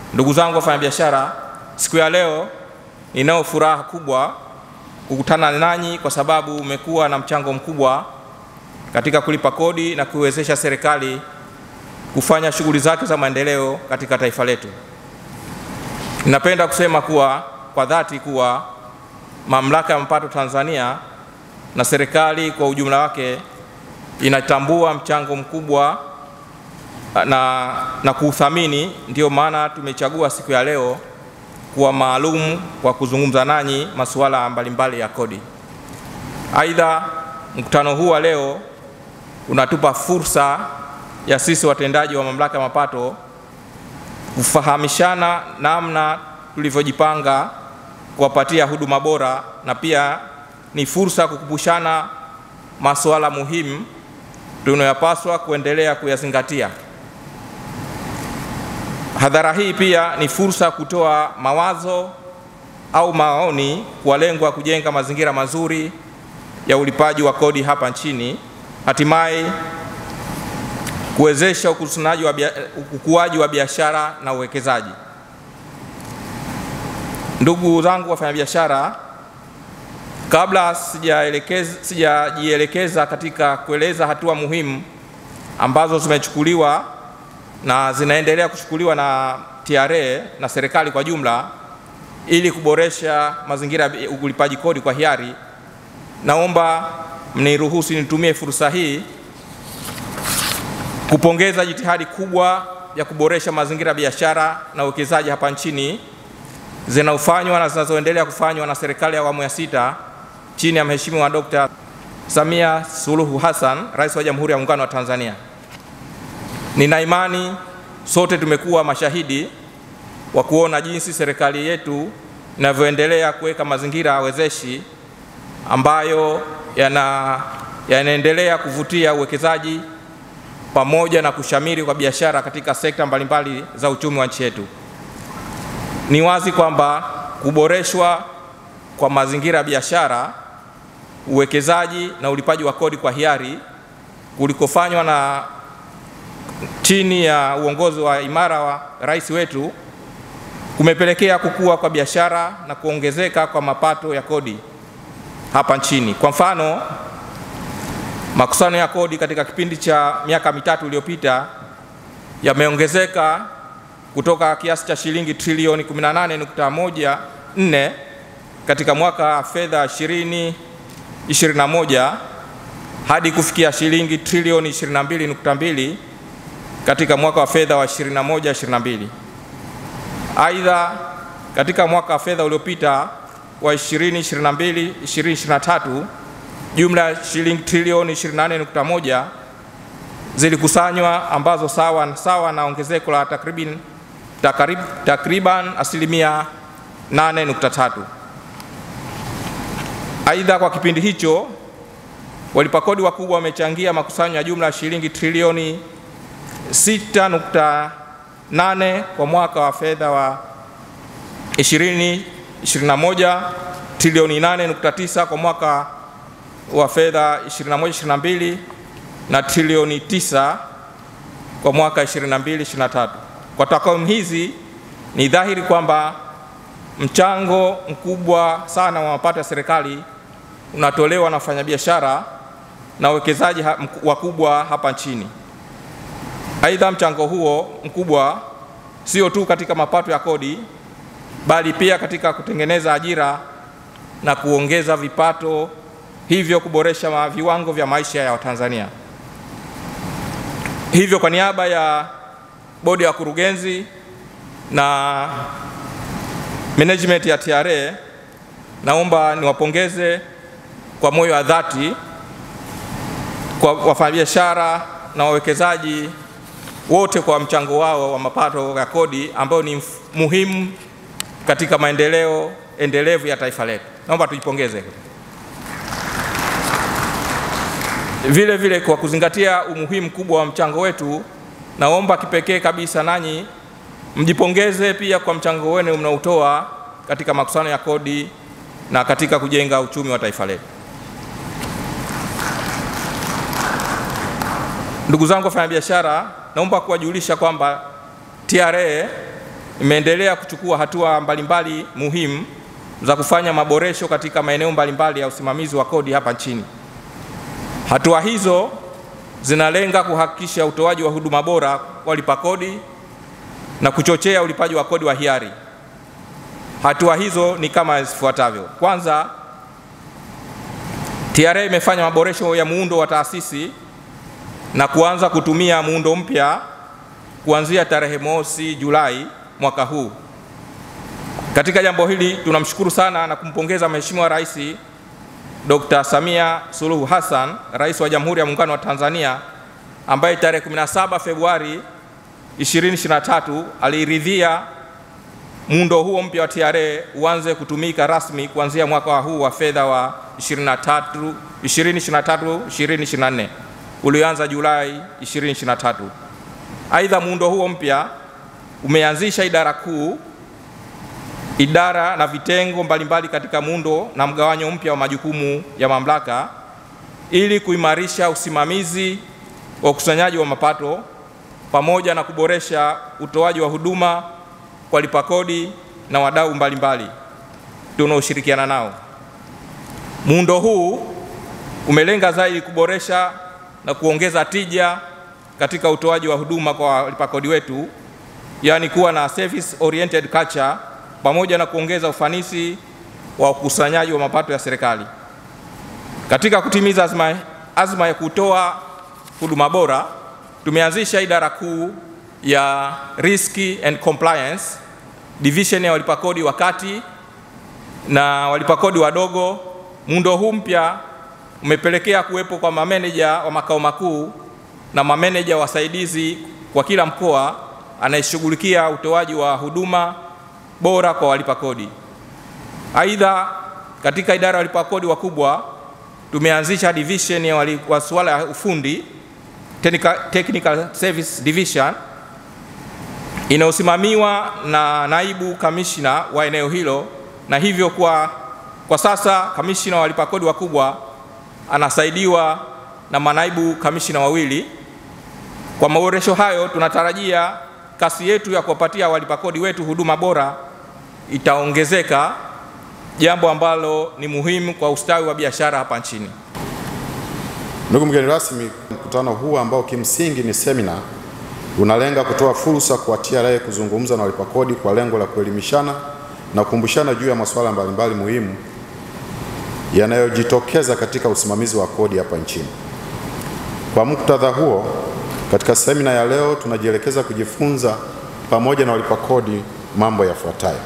Ndugu zangu wafanyabiashara, siku ya leo ninayo furaha kubwa kukutana nanyi kwa sababu umekuwa na mchango mkubwa katika kulipa kodi na kuiwezesha serikali kufanya shughuli zake za maendeleo katika taifa letu. Ninapenda kusema kuwa kwa dhati kuwa Mamlaka ya Mapato Tanzania na serikali kwa ujumla wake inatambua mchango mkubwa na, na kuuthamini. Ndiyo maana tumechagua siku ya leo kuwa maalum kwa kuzungumza nanyi masuala mbalimbali ya kodi. Aidha, mkutano huu wa leo unatupa fursa ya sisi watendaji wa Mamlaka ya Mapato kufahamishana namna tulivyojipanga kuwapatia huduma bora na pia ni fursa kukumbushana masuala muhimu tunayopaswa kuendelea kuyazingatia. Hadhara hii pia ni fursa kutoa mawazo au maoni kwa lengo la kujenga mazingira mazuri ya ulipaji wa kodi hapa nchini, hatimaye kuwezesha ukusanyaji wa ukuaji wa biashara na uwekezaji. Ndugu zangu wafanyabiashara, kabla sijajielekeza katika kueleza hatua muhimu ambazo zimechukuliwa na zinaendelea kuchukuliwa na TRA na serikali kwa jumla ili kuboresha mazingira ya ulipaji kodi kwa hiari, naomba mniruhusu nitumie fursa hii kupongeza jitihadi kubwa ya kuboresha mazingira ya biashara na uwekezaji hapa nchini zinazofanywa na zinazoendelea kufanywa na serikali ya awamu ya sita chini ya Mheshimiwa Dr. Samia Suluhu Hassan, Rais wa Jamhuri ya Muungano wa Tanzania. Nina imani sote tumekuwa mashahidi wa kuona jinsi serikali yetu inavyoendelea kuweka mazingira wezeshi ambayo yana yanaendelea kuvutia uwekezaji pamoja na kushamiri kwa biashara katika sekta mbalimbali za uchumi wa nchi yetu. Ni wazi kwamba kuboreshwa kwa mazingira ya biashara, uwekezaji na ulipaji wa kodi kwa hiari kulikofanywa na chini ya uongozi wa imara wa rais wetu kumepelekea kukua kwa biashara na kuongezeka kwa mapato ya kodi hapa nchini. Kwa mfano, makusanyo ya kodi katika kipindi cha miaka mitatu iliyopita yameongezeka kutoka kiasi cha shilingi trilioni 18.14 katika mwaka wa fedha 2021 hadi kufikia shilingi trilioni 22.2 katika mwaka wa fedha wa 21/22. Aidha, katika mwaka wa fedha uliopita wa 2022 2023 jumla ya shilingi trilioni 28.1 zilikusanywa ambazo sawa, sawa na ongezeko la takriban takrib, takriban asilimia 8.3. Aidha, kwa kipindi hicho walipa kodi wakubwa wamechangia makusanyo ya jumla ya shilingi trilioni 6.8 kwa mwaka wa fedha wa 2021, trilioni 8.9 kwa mwaka wa fedha 21/22 na trilioni 9 kwa mwaka 22/23. Kwa takwimu hizi ni dhahiri kwamba mchango mkubwa sana wa mapato ya serikali unatolewa na wafanyabiashara na wawekezaji wakubwa hapa nchini. Aidha, mchango huo mkubwa sio tu katika mapato ya kodi bali pia katika kutengeneza ajira na kuongeza vipato, hivyo kuboresha viwango vya maisha ya Watanzania. Hivyo, kwa niaba ya bodi ya wakurugenzi na management ya TRA naomba niwapongeze kwa moyo wa dhati kwa wafanyabiashara na wawekezaji wote kwa mchango wao wa mapato ya kodi ambayo ni muhimu katika maendeleo endelevu ya taifa letu. Naomba tujipongeze. Vile vile kwa kuzingatia umuhimu mkubwa wa mchango wetu, naomba kipekee kabisa nanyi mjipongeze pia kwa mchango wenu mnaotoa katika makusanyo ya kodi na katika kujenga uchumi wa taifa letu. Ndugu zangu wafanyabiashara, naomba kuwajulisha kwamba TRA imeendelea kuchukua hatua mbalimbali muhimu za kufanya maboresho katika maeneo mbalimbali ya usimamizi wa kodi hapa nchini. Hatua hizo zinalenga kuhakikisha utoaji wa huduma bora kwa walipa kodi na kuchochea ulipaji wa kodi wa hiari. Hatua hizo ni kama zifuatavyo. Kwanza, TRA imefanya maboresho ya muundo wa taasisi na kuanza kutumia muundo mpya kuanzia tarehe mosi Julai mwaka huu. Katika jambo hili tunamshukuru sana na kumpongeza Mheshimiwa Rais Dr. Samia Suluhu Hassan, Rais wa Jamhuri ya Muungano wa Tanzania, ambaye tarehe 17 Februari 2023 aliridhia muundo huo mpya wa TRA uanze kutumika rasmi kuanzia mwaka huu wa fedha wa 23 2023 2024 ulioanza Julai 2023. Aidha, muundo huo mpya umeanzisha idara kuu, idara na vitengo mbalimbali katika muundo na mgawanyo mpya wa majukumu ya mamlaka ili kuimarisha usimamizi wa ukusanyaji wa mapato pamoja na kuboresha utoaji wa huduma kwa walipa kodi na wadau mbalimbali tunaoshirikiana nao. Muundo huu umelenga zaidi kuboresha na kuongeza tija katika utoaji wa huduma kwa walipa kodi wetu, yaani kuwa na service oriented culture pamoja na kuongeza ufanisi wa ukusanyaji wa mapato ya serikali. Katika kutimiza azma, azma ya kutoa huduma bora, tumeanzisha idara kuu ya Risk and Compliance division ya walipa kodi wa kati na walipa kodi wadogo. Muundo huu mpya umepelekea kuwepo kwa mameneja wa makao makuu na mameneja wasaidizi kwa kila mkoa anayeshughulikia utoaji wa huduma bora kwa walipa kodi. Aidha, katika idara ya walipa kodi wakubwa tumeanzisha division ya masuala ya ufundi technical, technical service division inayosimamiwa na naibu kamishna wa eneo hilo, na hivyo kwa, kwa sasa kamishna wa walipa kodi wakubwa anasaidiwa na manaibu kamishna wawili. Kwa maboresho hayo, tunatarajia kasi yetu ya kuwapatia walipa kodi wetu huduma bora itaongezeka, jambo ambalo ni muhimu kwa ustawi wa biashara hapa nchini. Ndugu mgeni rasmi, mkutano huu ambao kimsingi ni semina unalenga kutoa fursa kwa TRA kuzungumza na walipa kodi kwa lengo la kuelimishana na kukumbushana juu ya masuala mbalimbali muhimu yanayojitokeza katika usimamizi wa kodi hapa nchini. Kwa muktadha huo, katika semina ya leo tunajielekeza kujifunza pamoja na walipa kodi mambo yafuatayo: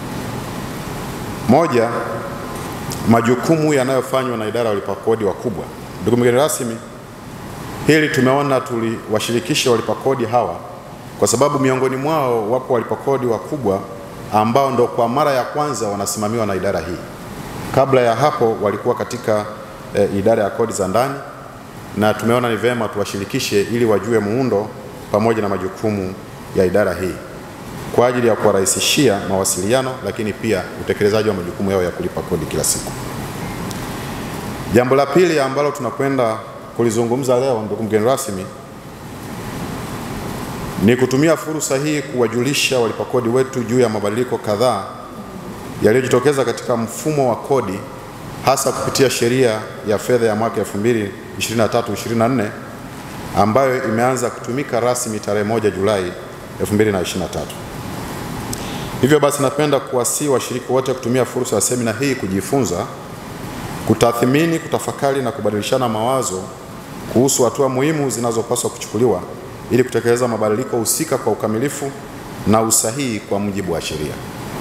moja, majukumu yanayofanywa na idara ya walipa kodi wakubwa. Ndugu mgeni rasmi, hili tumeona tuliwashirikisha walipa kodi hawa kwa sababu miongoni mwao wapo walipa kodi wakubwa ambao ndo kwa mara ya kwanza wanasimamiwa na idara hii. Kabla ya hapo walikuwa katika e, idara ya kodi za ndani, na tumeona ni vema tuwashirikishe ili wajue muundo pamoja na majukumu ya idara hii kwa ajili ya kuwarahisishia mawasiliano, lakini pia utekelezaji wa majukumu yao ya kulipa kodi kila siku. Jambo la pili ambalo tunakwenda kulizungumza leo, ndugu mgeni rasmi, ni kutumia fursa hii kuwajulisha walipa kodi wetu juu ya mabadiliko kadhaa yaliyojitokeza katika mfumo wa kodi hasa kupitia sheria ya fedha ya mwaka 2023/24 ambayo imeanza kutumika rasmi tarehe moja Julai 2023. Hivyo basi, napenda kuwasihi washiriki wote kutumia fursa ya semina hii kujifunza, kutathmini, kutafakari na kubadilishana mawazo kuhusu hatua muhimu zinazopaswa kuchukuliwa ili kutekeleza mabadiliko husika kwa ukamilifu na usahihi kwa mujibu wa sheria.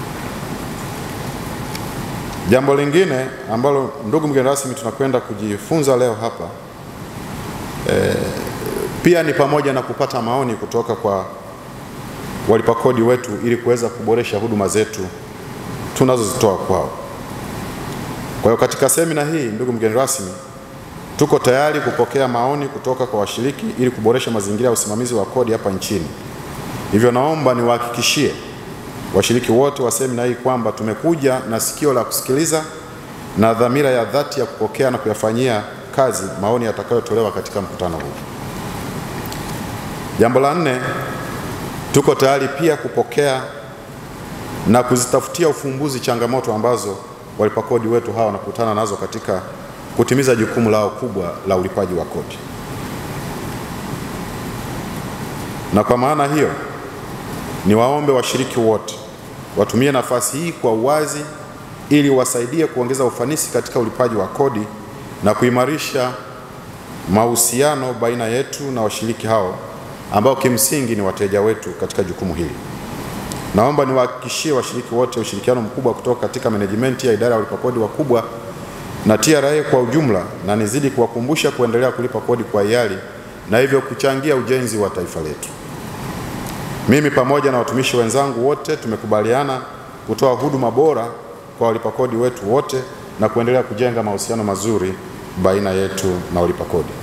Jambo lingine ambalo ndugu mgeni rasmi tunakwenda kujifunza leo hapa e, pia ni pamoja na kupata maoni kutoka kwa walipa kodi wetu ili kuweza kuboresha huduma zetu tunazozitoa kwao. Kwa hiyo katika semina hii, ndugu mgeni rasmi, tuko tayari kupokea maoni kutoka kwa washiriki ili kuboresha mazingira ya usimamizi wa kodi hapa nchini. Hivyo naomba niwahakikishie washiriki wote wa semina hii kwamba tumekuja na sikio la kusikiliza na dhamira ya dhati ya kupokea na kuyafanyia kazi maoni yatakayotolewa katika mkutano huu. Jambo la nne, tuko tayari pia kupokea na kuzitafutia ufumbuzi changamoto ambazo walipa kodi wetu hawa wanakutana nazo katika kutimiza jukumu lao kubwa la ulipaji wa kodi. Na kwa maana hiyo, niwaombe washiriki wote watumie nafasi hii kwa uwazi ili wasaidie kuongeza ufanisi katika ulipaji wa kodi na kuimarisha mahusiano baina yetu na washiriki hao ambao kimsingi ni wateja wetu katika jukumu hili. Naomba niwahakikishie washiriki wote ushirikiano mkubwa kutoka katika menejimenti ya idara ya ulipa kodi wakubwa na TRA kwa ujumla, na nizidi kuwakumbusha kuendelea kulipa kodi kwa hiari na hivyo kuchangia ujenzi wa taifa letu. Mimi pamoja na watumishi wenzangu wote tumekubaliana kutoa huduma bora kwa walipa kodi wetu wote na kuendelea kujenga mahusiano mazuri baina yetu na walipa kodi.